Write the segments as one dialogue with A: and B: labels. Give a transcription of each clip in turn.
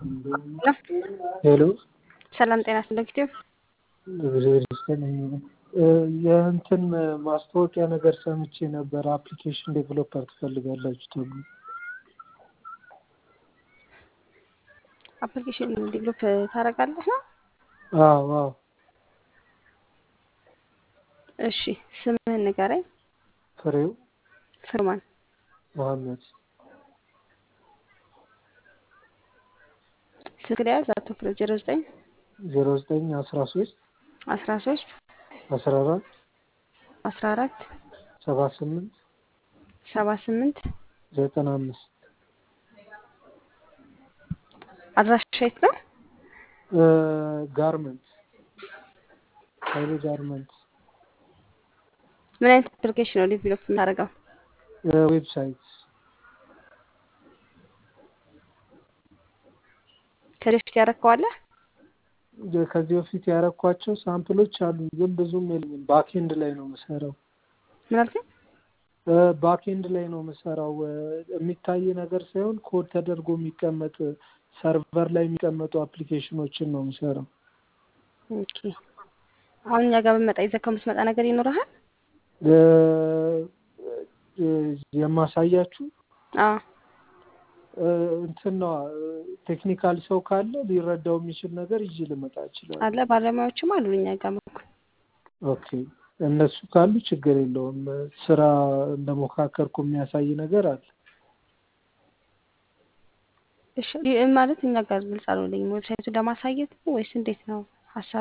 A: ሄሎ
B: ሰላም ጤና ስለክቲቭ
A: እግዚአብሔር ይመስገን። የእንትን ማስታወቂያ ነገር ሰምቼ ነበር። አፕሊኬሽን ዴቨሎፐር ትፈልጋላችሁ ተብሎ
B: አፕሊኬሽን ዴቨሎፕ ታደርጋለህ ነው?
A: አዎ አዎ።
B: እሺ ስምህን ንገረኝ።
A: ፍሬው
B: ፍርማን
A: መሐመድ
B: ስልክ ላይ ያዝ። አቶ ፍሬው ዜሮ ዘጠኝ
A: ዜሮ ዘጠኝ አስራ ሶስት
B: አስራ ሶስት
A: አስራ አራት
B: አስራ አራት
A: ሰባ ስምንት
B: ሰባ ስምንት
A: ዘጠና አምስት
B: አድራሻ የት ነው?
A: ጋርመንት ሀይሌ ጋርመንት
B: ምን አይነት አፕሊኬሽን ነው ዴቨሎፕ የምታደርገው?
A: ዌብሳይት
B: ከዚህ በፊት ያረከዋለህ?
A: ከዚህ በፊት ያረኳቸው ሳምፕሎች አሉ፣ ግን ብዙም የለኝም። ባክኤንድ ላይ ነው የምሰራው።
B: ምን አልከኝ?
A: ባክኤንድ ላይ ነው የምሰራው። የሚታይ ነገር ሳይሆን ኮድ ተደርጎ የሚቀመጥ ሰርቨር ላይ የሚቀመጡ አፕሊኬሽኖችን ነው የምሰራው።
B: ኦኬ። አሁን እኛ ጋር ብመጣ ይዘህ የምትመጣ ነገር ይኖርሃል?
A: የማሳያችሁ
B: አዎ
A: እንትን ነዋ። ቴክኒካል ሰው ካለ ሊረዳው የሚችል ነገር ይዤ ልመጣ እችላለሁ።
B: አለ ባለሙያዎችም አሉ እኛ ጋር እኮ።
A: ኦኬ እነሱ ካሉ ችግር የለውም። ስራ እንደሞካከርኩ የሚያሳይ ነገር አለ።
B: እሺ ማለት እኛ ጋር ግልጽ አልሆነልኝም። ዌብሳይቱን ለማሳየት ነው ወይስ እንዴት ነው ሀሳብ?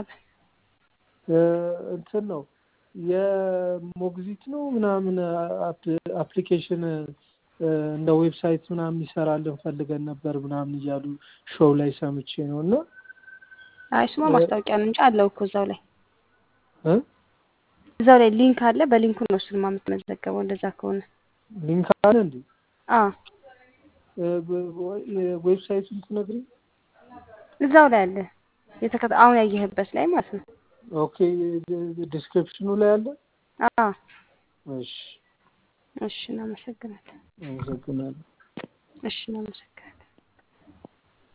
A: እንትን ነው የሞግዚት ነው ምናምን አፕሊኬሽን እንደ ዌብሳይት ምናምን ይሰራልን ፈልገን ነበር ምናምን እያሉ ሾው ላይ ሰምቼ ነው እና
B: አይ እሱማ ማስታወቂያ ነው እንጂ አለው እኮ እዛው ላይ
A: እ
B: እዛው ላይ ሊንክ አለ። በሊንኩ ነው እሱንማ የምትመዘገበው። እንደዛ ከሆነ
A: ሊንክ አለ እንዴ?
B: አዎ
A: ዌብሳይቱን ትነግሪኝ?
B: እዛው ላይ አለ። የተከታ አሁን ያየህበት ላይ ማለት ነው።
A: ኦኬ ዲስክሪፕሽኑ ላይ አለ።
B: አዎ
A: እሺ
B: እሺ፣ እናመሰግናለን።
A: አመሰግናለሁ።
B: እሺ፣ እናመሰግናለን።